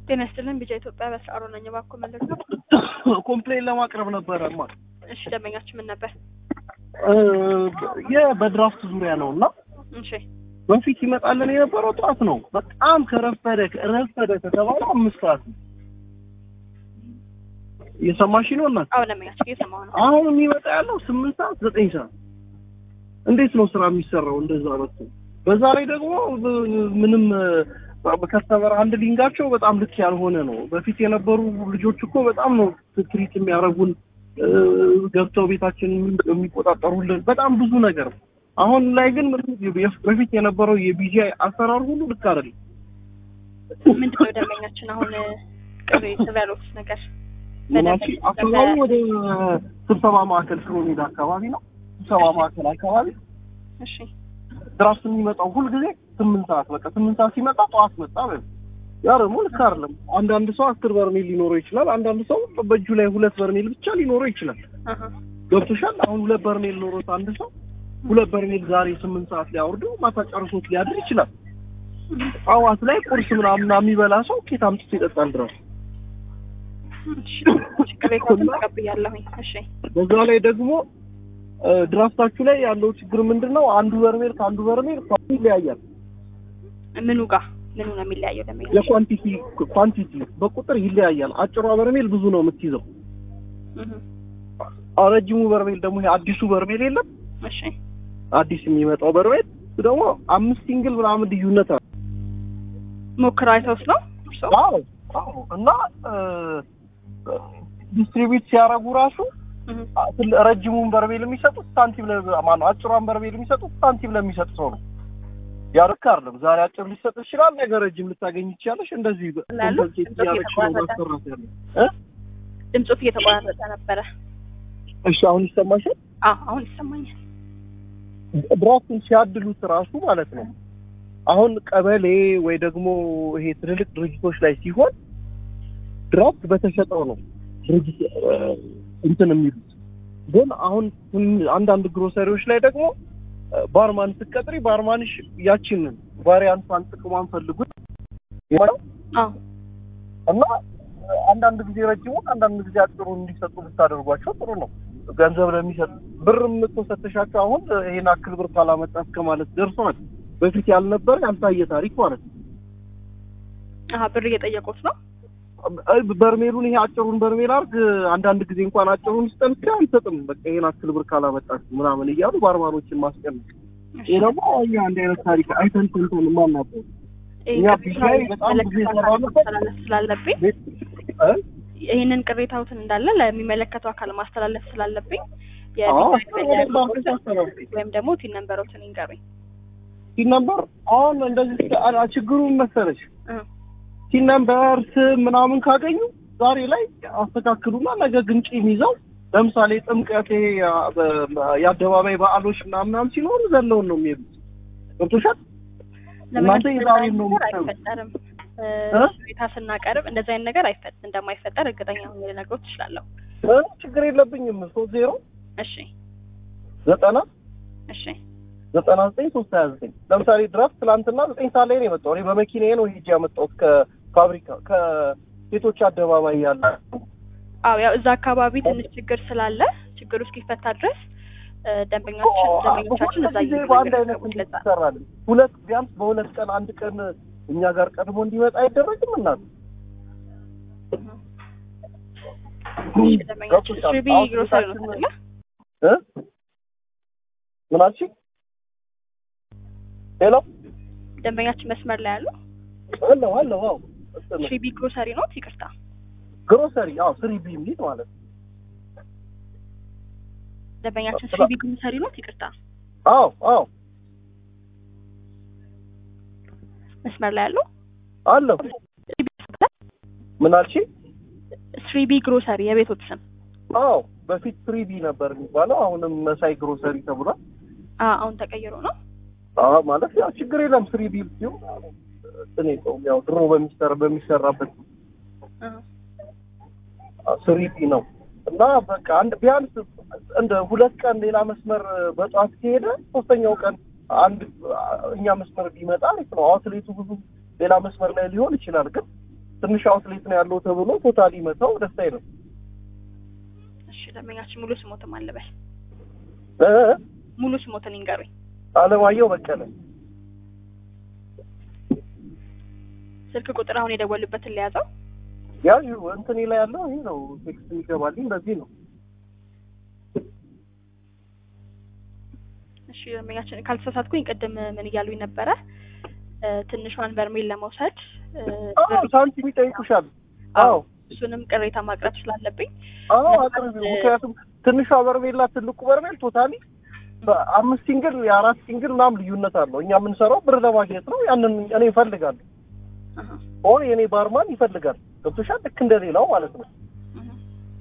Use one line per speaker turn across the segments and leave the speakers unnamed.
ጤና ይስጥልን ቢጃ ኢትዮጵያ በስአሮ ነኝ። እባክዎ መለስ ነው።
ኮምፕሌን ለማቅረብ ነበረማ
እሺ ደንበኛችን ምን ነበር?
በድራፍት ዙሪያ ነው እና
እሺ
በፊት ይመጣልን የነበረው ጠዋት ነው። በጣም ከረፈደ ረፈደ ከተባለ አምስት ሰዓት ነው። እየሰማሽ ነው እናት?
አዎ ደንበኛችን እየሰማሁ ነው።
አሁን የሚመጣ ያለው ስምንት ሰዓት ዘጠኝ ሰዓት እንዴት ነው ስራ የሚሰራው? እንደዛ መጥቶ በዛ ላይ ደግሞ ምንም ከስተመር አንድ ሊንጋቸው በጣም ልክ ያልሆነ ነው። በፊት የነበሩ ልጆች እኮ በጣም ነው ትሪት የሚያደርጉን ገብተው ቤታችን የሚቆጣጠሩልን በጣም ብዙ ነገር ነው። አሁን ላይ ግን በፊት የነበረው የቢጂአይ አሰራር ሁሉ ልክ አይደለም።
ምንድን ነው ደንበኛችን አሁን ቅሬ ያሉት ነገር?
ምናቺ አካባቢ ወደ ስብሰባ ማዕከል ሽሮ ሜዳ አካባቢ ነው። ስብሰባ ማዕከል አካባቢ
እሺ
ድራፍት የሚመጣው ሁልጊዜ ስምንት ሰዓት በቃ ስምንት ሰዓት ሲመጣ ጠዋት መጣ በል ያ ደግሞ ልክ አይደለም። አንዳንድ ሰው አስር በርሜል ሊኖረው ይችላል። አንዳንድ ሰው በእጁ ላይ ሁለት በርሜል ብቻ ሊኖረው ይችላል።
አሀ
ገብቶሻል? አሁን ሁለት በርሜል ኖሮት አንድ ሰው ሁለት በርሜል ዛሬ ስምንት ሰዓት ሊያወርዱ ማታ ጨርሶት ሊያድር ይችላል። ጠዋት ላይ ቁርስ ምናምን የሚበላ ሰው ኬት አምጥቶ ይጠጣል ድረስ
እሺ ቅሬታውን ተቀብያለሁኝ። እሺ
በዛ ላይ ደግሞ ድራፍታችሁ ላይ ያለው ችግር ምንድን ነው? አንዱ በርሜል ከአንዱ በርሜል ይለያያል።
ምኑ ጋር ምኑ ነው የሚለያየው ደንበኛ?
የኳንቲቲ ኳንቲቲ በቁጥር ይለያያል። አጭሯ በርሜል ብዙ ነው የምትይዘው።
እህ
ረጅሙ በርሜል ደግሞ ይሄ አዲሱ በርሜል የለም
እሺ
አዲስ የሚመጣው በርሜል እሱ ደግሞ አምስት ሲንግል ምናምን ልዩነት አለ።
ሞክረው አይተውስ ነው እርስዎ?
አዎ አዎ። እና ዲስትሪቢዩት ሲያደርጉ ራሱ
እህ
ትል- ረጅሙን በርሜል የሚሰጡት ሳንቲም ለ ማነው አጭሯን በርሜል የሚሰጡት ሳንቲም ለሚሰጥ ሰው ነው። ያርክ አይደለም። ዛሬ አጭር ሊሰጥ ይችላል፣ ነገ ረጅም ልታገኝ ይችላለሽ። እንደዚህ በ-
ላሉ
እንደዚህ
ድምፆት
እያደረግሽ ነው
እየተቋረጠ
ማሰራት ያለው እ
ድምፆት እየተቋረጠ ነበረ።
እሺ አሁን ይሰማሻል?
አዎ አሁን ይሰማኛል።
ድራፍቱን ሲያድሉት ራሱ ማለት ነው። አሁን ቀበሌ ወይ ደግሞ ይሄ ትልልቅ ድርጅቶች ላይ ሲሆን ድራፍት በተሸጠው ነው ድርጅት እ፣ እንትን የሚሉት ግን አሁን ትን- አንዳንድ ግሮሰሪዎች ላይ ደግሞ እ፣ ባርማን ስትቀጥሪ ባርማንሽ ያችን ቫሪያንቷን ጥቅሟን ፈልጉት ይሆናል
አዎ
እና አንዳንድ ጊዜ ረጅሙን አንዳንድ ጊዜ አጭሩን እንዲሰጡ ብታደርጓቸው ጥሩ ነው። ገንዘብ ለሚሰጥ ብር የምትሰጥሻቸው አሁን ይሄን አክል ብር ካላመጣ እስከ ማለት ደርሰዋል። በፊት ያልነበረ ያልታየ ታሪክ ማለት ነው።
አሀ ብር እየጠየቁት ነው።
አይ በርሜሉን ይሄ አጭሩን በርሜል አርግ አንዳንድ ጊዜ እንኳን አጭሩን ስጠን እስከ አንሰጥም በቃ ይሄን አክል ብር ካላመጣችሁ ምናምን እያሉ ባርባሮችን ማስቀመጥ ይሄ ደግሞ እኛ አንድ አይነት ታሪክ አይተን ሰምተን የማናውቀው እኛ ቢሻይ በጣም ብዙ የሰራንበት
ማስተላለፍ ስላለብኝ
ቤት እ?
ይህንን ቅሬታዎትን እንዳለ ለሚመለከተው አካል ማስተላለፍ ስላለብኝ
አዎ
የቢጃይ
ባንክ አስተላልፍ
ወይም ደግሞ ቲን ነንበሮትን ይንገሩኝ።
ሲን ነምበር አሁን እንደዚህ አ- ችግሩ ምን መሰለሽ
እ
ሲን ነምበር ስም ምናምን ካገኙ ዛሬ ላይ አስተካክሉና ነገ ግን ቂም ይዘው ለምሳሌ ጥምቀት ይሄ ያ- በ- የአደባባይ በዓሎች ምናምን ምናምን ሲኖሩ ዘለውን ነው የሚሄዱት ገብቶሻል እናንተ የዛሬን ነው
ነገር
የምትሰሩት።
አይፈጠርም።
እ?
ሁኔታ ስናቀርብ እንደዚህ አይነት ነገር አይፈጥ እንደማይፈጠር እርግጠኛ ሆኜ ልነግሮት እችላለሁ።
እ? ችግር የለብኝም ሶስት ዜሮ
እሺ
ዘጠና
እሺ
ዘጠና ዘጠኝ ሶስት ሀያ ዘጠኝ ለምሳሌ ድራፍት ትላንትና ዘጠኝ ሰዓት ላይ ነው የመጣው እኔ በመኪናዬ ነው ሄጄ ያመጣሁት ከፋብሪካ ከሴቶች አደባባይ ያለ
አዎ ያው እዛ አካባቢ ትንሽ ችግር ስላለ ችግሩ እስኪፈታ ድረስ እ፣ ደንበኞቻችን ደንበኞቻችን እዛ
ጊዜ በአንድ አይነት
እየተነገሩት
እንዴት
ለዛ
ይሰራል? ሁለት ቢያንስ በሁለት ቀን አንድ ቀን እኛ ጋር ቀድሞ እንዲመጣ አይደረግም እናት
እሺ፣ ደንበኛችን
ገብቶሻል?
ስሪቢ
አሁን
ግሮሰሪ ነው
ቤታችን-
አይደለ?
እ? ምን አልሽኝ? ሄሎ
ደንበኛችን መስመር ላይ ያሉ
አለው አለው አዎ እንትን
ስሪቢ ግሮሰሪ ነው። ይቅርታ
ግሮሰሪ አዎ ስሪ ቢ የሚል ማለት ነው።
ደንበኛችን
ስራ-
ስሪቢ ግሮሰሪ ነው። ይቅርታ
አዎ አዎ
መስመር ላይ ያሉ
አለው ምን አልሽኝ?
ስሪቢ ግሮሰሪ የቤቶት ስም
አዎ በፊት ስሪ ቢ ነበር የሚባለው አሁንም መሳይ ግሮሰሪ ተብሏል።
አ አሁን ተቀይሮ ነው።
አዎ ማለት ያው ችግር የለም ስሪ ቢ ሲሆን እኔ ያው ድሮ በሚሰራ በሚሰራበት
እ፣
ስሪ ቢ ነው እና በቃ አንድ ቢያንስ እንደ ሁለት ቀን ሌላ መስመር በጠዋት ከሄደ ሶስተኛው ቀን አንድ እኛ መስመር ቢመጣ አሪፍ ነው። አውትሌቱ ብዙ ሌላ መስመር ላይ ሊሆን ይችላል፣ ግን ትንሽ አውትሌት ነው ያለው ተብሎ ቶታሊ መተው ደስ አይልም።
እሺ ደንበኛችን ሙሉ ስሞትም አለበል
እ
ሙሉ ስሞትን ይንገሩኝ።
አለማየሁ በቀለ
ስልክ ቁጥር አሁን የደወሉበትን ሊያዘው።
ያ እንትኔ ላይ ያለው ይሄ ነው። ቴክስት የሚገባልኝ በዚህ ነው።
እሺ ደንበኛችን ካልተሳሳትኩኝ ቅድም ምን እያሉኝ ነበረ? እ፣ ትንሿን በርሜል ለመውሰድ እ፣
አዎ ሳንቲም ይጠይቁሻል። አዎ
እሱንም ቅሬታ ማቅረብ ስላለብኝ
አዎ አቅርቢ። ምክንያቱም ትንሿ በርሜላ ትልቁ በርሜል ቶታሊ በአምስት ሲንግል የአራት ሲንግል ምናምን ልዩነት አለው። እኛ የምንሰራው ብር ለማግኘት ነው። ያንን እኔ እፈልጋለሁ
አሀ፣
ኦር የኔ ባርማን ይፈልጋል። ገብቶሻል? ልክ እንደሌላው ማለት ነው።
አሀ።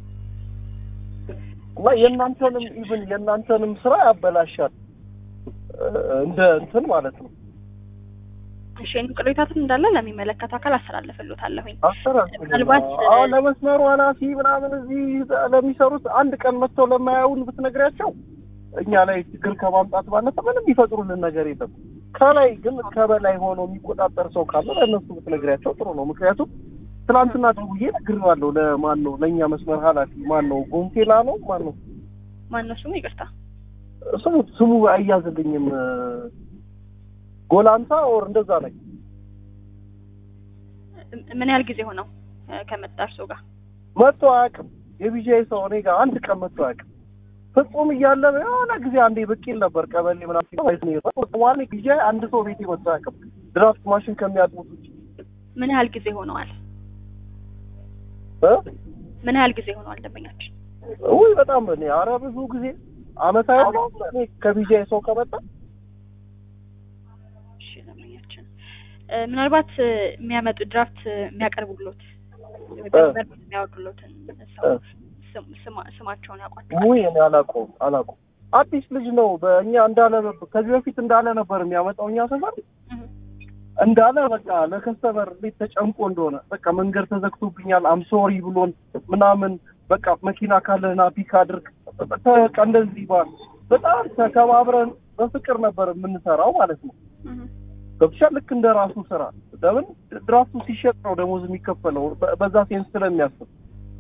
እና የእናንተንም ኢቭን የእናንተንም ስራ ያበላሻል እ፣ እንደ እንትን ማለት ነው።
እሺ ይህን ቅሬታትን እንዳለ ለሚመለከት አካል አስተላልፍልዎታለሁኝ።
አሰራር
ምናልባት
አዎ ለመስመሩ ኃላፊ ምናምን እዚህ ለሚሰሩት አንድ ቀን መጥተው ለማያዩን ብትነግሪያቸው እኛ ላይ ችግር ከማምጣት ባለፈ ምንም የሚፈጥሩልን ነገር የለም። ከላይ ግን ከበላይ ሆኖ የሚቆጣጠር ሰው ካለ ለእነሱ ብትነግሪያቸው ጥሩ ነው። ምክንያቱም ትናንትና ደውዬ ነግሬዋለሁ። ለማን ነው ለእኛ መስመር ኃላፊ ማን ነው? ጎንቴላ ነው ማን ነው
ማነው ስሙ? ይቅርታ።
ስሙ ስሙ አያዝልኝም። ጎላንታ ኦር እንደዛ ላይ
ምን ያህል ጊዜ ሆነው እ፣ ከመጣ እርስዎ ጋር?
መጥቶ አያውቅም። የቢጃይ ሰው እኔ ጋር አንድ ቀን መጥቶ አያውቅም። ፍጹም እያለ የሆነ ጊዜ አንዴ ብቅ ይል ነበር ቀበሌ ምናምን ዋን ቢጃይ አንድ ሰው ቤቴ መጥቶ አያውቅም። ድራፍት ማሽን ከሚያጥቡት ውጭ
ምን ያህል ጊዜ ሆነዋል?
እ?
ምን ያህል ጊዜ ሆነዋል ደንበኛችን?
ውይ በጣም እኔ ኧረ ብዙ ጊዜ አመት አይሆነውም እኔ ከቢጃይ ሰው ከመጣ
እሺ ደንበኛችን እ፣ ምናልባት እ፣ የሚያመጡ ድራፍት እ፣ የሚያቀርቡሎት በርሜል የሚያወርዱሎትን ሰው
እ።
ስም- ስማ- ስማቸውን ያውቋቸዋል?
ውይ እኔ አላውቀውም አላውቀውም። አዲስ ልጅ ነው። በእኛ እንዳለ ነበር ከዚህ በፊት እንዳለ ነበር የሚያመጣው እኛ ሰፈር
እህ፣
እንዳለ በቃ ለከስተመር እንዴት ተጨንቆ እንደሆነ በቃ መንገድ ተዘግቶብኛል አምሶሪ ብሎን ምናምን በቃ መኪና ካለህና ፒክ አድርግ በቃ እንደዚህ ባል በጣም ተከባብረን በፍቅር ነበር የምንሰራው ማለት ነው።
እህ።
ገብቶሻል? ልክ እንደ ራሱ ስራ ለምን ድራፍቱ ሲሸጥ ነው ደሞዝ የሚከፈለው በ- በዛ ሴንስ ስለሚያስብ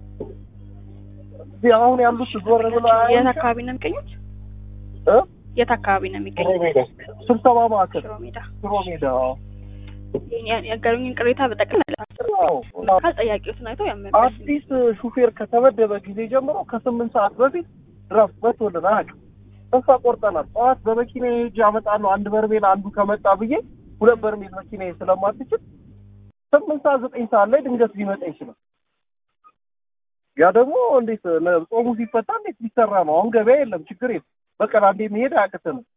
እዚህ አሁን ያሉት ዞር ብለው
የት
አያዩም?
አካባቢ ነው የሚገኙት?
እ?
የት አካባቢ ነው የሚገኙት?
ስብሰባ ማዕከል
ሽሮ ሜዳ።
ሽሮ ሜዳ አዎ።
ያ- ያገሩኝን ቅሬታ በጠቅላላ
አዎ።
ካል ጠያቂዎትን አይተው ያመለስ
አዲስ ሹፌር ከተመደበ ጊዜ ጀምሮ ከስምንት ሰዓት በፊት ድረስ መቶልን አያውቅም። ተስፋ ቆርጠናል። ጠዋት በመኪና ሄጄ አመጣለሁ አንድ በርሜል አንዱ ከመጣ ብዬ ሁለት በርሜል መኪና ስለማትችል ስምንት ሰዓት ዘጠኝ ሰዓት ላይ ድንገት ሊመጣ ይችላል። ያ ደግሞ እንዴት ለ- ጾሙ ሲፈታ እንዴት ሊሰራ ነው? አሁን ገበያ የለም፣ ችግር የለም። በቀን አንዴ መሄድ አያቅተንም።